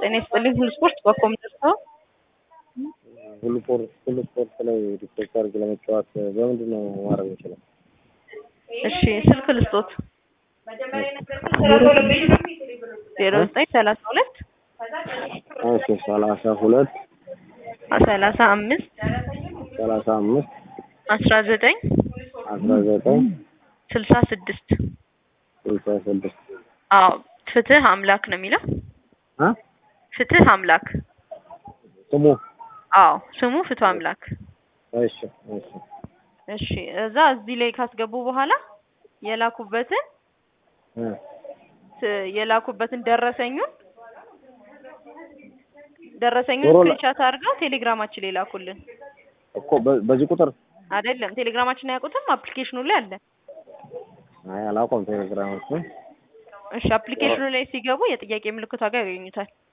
ጤና ይስጥልኝ። ሁሉ ስፖርት በኮምፒውተር ነው። ሁሉ ስፖርት ሁሉ ስፖርት ላይ ሪፖርት አድርግ ለመጫወት በምንድን ነው ማድረግ የምችለው? እሺ ስልክ ልስጦት ዜሮ ዘጠኝ ሰላሳ ሁለት እሺ ሰላሳ ሁለት ሰላሳ አምስት ሰላሳ አምስት አስራ ዘጠኝ አስራ ዘጠኝ ስልሳ ስድስት ስልሳ ስድስት አዎ ፍትህ አምላክ ነው የሚለው አ ፍትህ አምላክ ስሙ አዎ ስሙ ፍትህ አምላክ እሺ እሺ እሺ እዛ እዚህ ላይ ካስገቡ በኋላ የላኩበትን እ ት- የላኩበትን ደረሰኙን ደረሰኙን ቶሎ ላ- ስክሪንሻት አድርገው ቴሌግራማችን ላይ ላኩልን። እኮ በ- በዚህ ቁጥር አይደለም ቴሌግራማችን አያውቁትም፣ አፕሊኬሽኑ ላይ አለ። አይ አላውቀውም ቴሌግራም እሱ እሺ አፕሊኬሽኑ ላይ ሲገቡ የጥያቄ ምልክቷ ጋር ያገኙታል።